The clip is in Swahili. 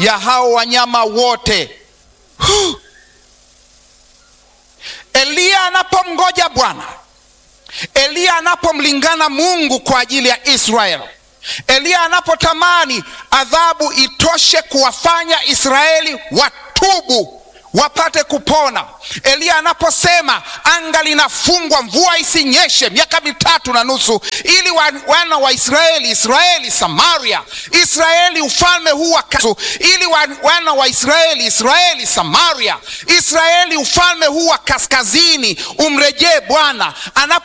ya hao wanyama wote. Huh. Eliya anapomngoja Bwana, Eliya anapomlingana Mungu kwa ajili ya Israeli, Eliya anapotamani adhabu itoshe kuwafanya Israeli watubu wapate kupona. Eliya anaposema anga linafungwa, mvua isinyeshe miaka mitatu na nusu, ili wana wa Israeli, Israeli Samaria, Israeli ufalme huu wa ili wana wa Israeli, Israeli Samaria, Israeli ufalme huu wa kaskazini umrejee Bwana anapo